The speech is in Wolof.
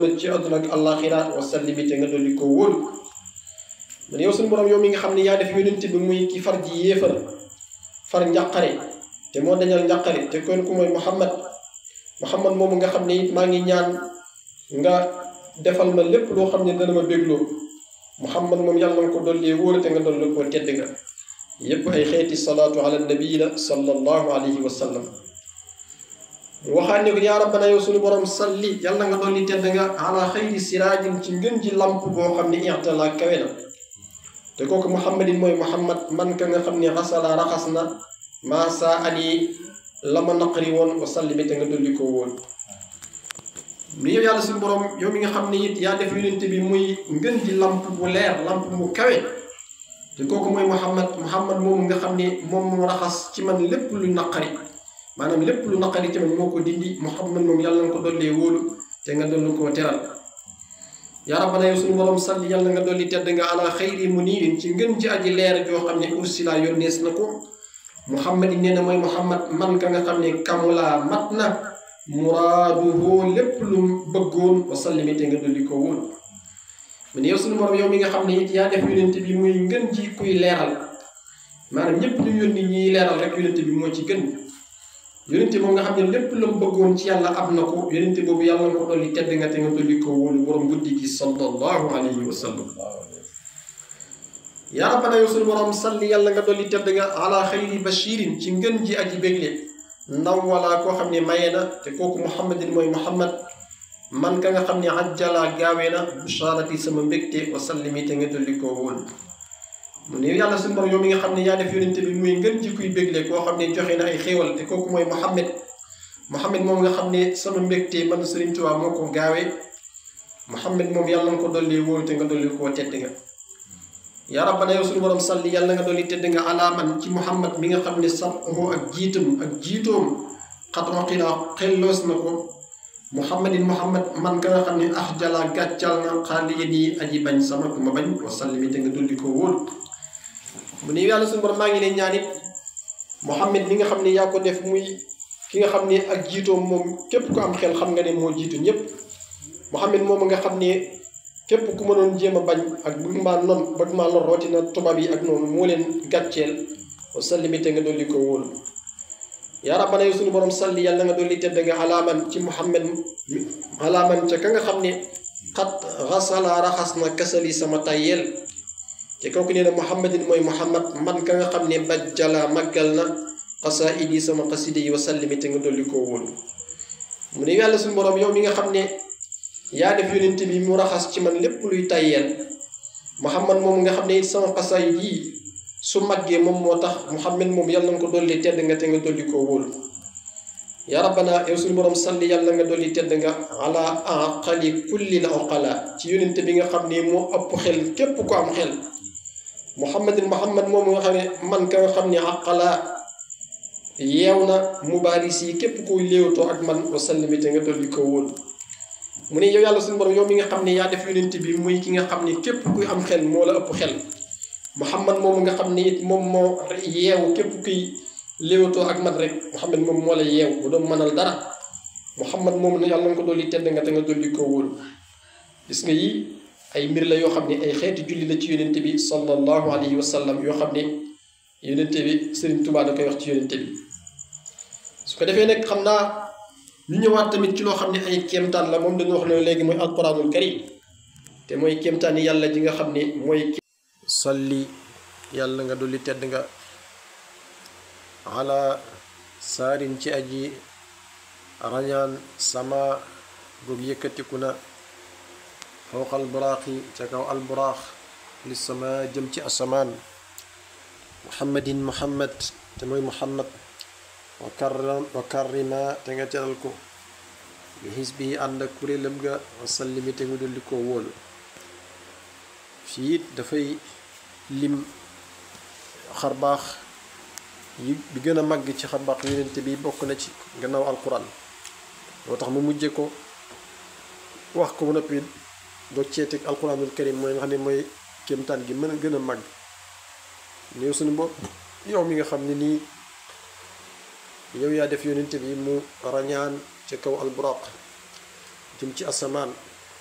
ci àdduna ak àllaaxira wa sallimi te nga dolli ko wóolu man yow suñu borom yow mi nga xam ne yaa def yonent bi muy ki far ji yéefar far njàqare te moo dañal njàqare te kon ku mooy Muhammad Muhammad moomu nga xam ne it maa ngi ñaan nga defal ma lépp loo xam ne dana ma bégloo Muhammad moom yàlla nga ko dolli wóolu te nga dolli ko tedd nga yépp ay xeeti salaatu ala nabii la sallallahu alayhi wa sallam waxaat ne ko yaa rabbana yow suñu borom salli yàlla nga dolli tedd nga ala xayri siraajin ci ngën ji lamp boo xam ne ixtala kawe na te kooku muhammadin mooy muhammad man ka nga xam ne xasala raxas na maa saa ani la ma naqari woon wa salli bi te nga dolli ko woon ni yow yàlla suñu borom yow mi nga xam ne it yaa def yonente bi muy ngën ji lamp bu leer lamp bu kawe te kooku mooy muhammad muhammad moomu nga xam ne moom moo raxas ci man lépp lu naqari maanaam lépp lu naqari ci man moo ko dindi muhammad moom yàlla nga ko dollee wóolu te nga dolli koo teral yaa rabbana yow suñu borom salli yàlla nga dolli tedd nga ala xayri muniirin ci ngën ji aji leer joo xam ne ursila yónnees na ko muhammad yi nee na mooy muhammad man ka nga xam ne kamulaa mat na muraaduhu lépp lu bëggoon wa sallimi te nga dolli ko wóolu mu ne yow suñu borom yow mi nga xam ne it yaa def yonent bi muy ngën ji kuy leeral maanaam ñëpp ñu yónni ñiy leeral rek yonent bi moo ci gën yonente moom nga xam ne lépp la mu bëggoon ci yàlla am na ko yonente boobu yàlla nga ko dolli tedd nga te nga dolli ko wóolu borom guddi gi sallallahu alayhi wa sallam yaa rabbana yow suñu borom salli yàlla nga dolli tedd nga ala xayri bashirin ci ngën ji aji bégle ndaw wala koo xam ne maye na te kooku muhammadin mooy muhammad man ka nga xam ne ajjala gaawee na busharati sama mbégte wa sallimi te nga dolli ko wóolu mu ne yàlla suñu borom yow mi nga xam ne yaa def yonente bi muy ngën ji kuy bégle koo xam ne joxe na ay xéewal te kooku mooy Muhammad Muhammad moom nga xam ne sama mbégte man Sëriñ Tuubaa moo ko gaawee Muhammad moom yàlla nga ko dolli wóolu te nga dolli koo tedd nga yaa rabbana yow suñu borom salli yàlla nga dolli tedd nga alaaman ci Muhammad mi nga xam ne saxoo ak jiitam ak jiitoom xatma xilaa xelloos na ko Muhammadin Muhammad man ka nga xam ne ah jala gàccal na xaali yéen yi aji bañ sama ku ma bañ wa salli te nga dolli koo wóolu mu ne yàlla suñu borom maa ngi leen ñaan it Muhammad mi nga xam ne yaa ko def muy ki nga xam ne ak jiitoom moom képp ku am xel xam nga ne moo jiitu ñëpp Muhammad moom nga xam ne képp ku ma doon jéem a bañ ak bëgg maa non bëgg maa lor rootina tubaab yi ak noonu moo leen gàcceel wa salli te nga dolli ko wóolu yaa rabbana yow suñu borom salli yàlla nga dolli tedd nga alaaman ci Muhammad alaaman ca ka nga xam ne xat xasala raxas na kasali sama tayyeel te kooku nee na muhammadin mooy muhammad man ka nga xam ne bajjala màggal na xasaid yi sama xaside yi wa sallimi te nga dolli koo wóolu mu ne yàlla suñu borom yow mi nga xam ne yaa def yonent bi mu raxas ci man lépp luy tayyeel muhammad moom nga xam ne it sama xasaid yi su màggee moom moo tax muhammad moom yàlla nga ko dolli tedd nga te nga dolli koo wóolu yaa rabbana yow suñu borom salli yàlla nga dolli tedd nga ala aqali kulli la oqala ci yonent bi nga xam ne moo ëpp xel képp ko am xel muhammadin muhammad moomu nga xam ne man ka nga xam ne aqala yeew na mubaaris yi képp kuy léewtoo ak man wa sallimi te nga dolli ko wóolu mu ne yow yàlla suñu borom yow mi nga xam ne yaa def yonent bi muy ki nga xam ne képp kuy am xel moo la ëpp xel muhammad moomu nga xam ne it moom moo yeewu képp kuy léewtoo ak man rek muhammad moom moo la yeew bu doon mënal dara muhammad moomu ne yàlla nga ko dolli tedd nga te nga dolli ko wóolu gis nga yi ay mbir la yoo xam ne ay xeeti julli la ci yonente bi sallallahu alayhi wa sallam yoo xam ne yonente bi Sëriñ Tuubaa da koy wax ci yonente bi su ko defee nag xam naa ñu ñëwaat tamit ci loo xam ne ay kéemtaan la moom dañu wax ne léegi mooy alquranul karim te mooy kéemtaan yi yàlla ji nga xam ne mooy salli yàlla nga dolli tedd nga ala saarin ci aji rañaan sama goog yëkkatiku na fawqa alburaaxi ca kaw alburaax li sama jëm ci asamaan muhammadin muhammad te mooy muhammad wa karram wa karrima te nga teral ko bi xisbi ànd ak kuréelam ga wa sallimi te nga dolli koo wóolu fii it dafay lim xarbaax yi bi gën a màgg ci xarbaax yonente bi bokk na ci gannaaw alquran moo tax mu mujje ko wax ko ba noppi doo ceeteeg alquranul karim mooy nga xam ne mooy kéemtaan gi mën a gën a màgg néew suñu bopp yow mi nga xam ne nii yow yaa def yonente bi mu rañaan ci kaw alburaq jëm ci asamaan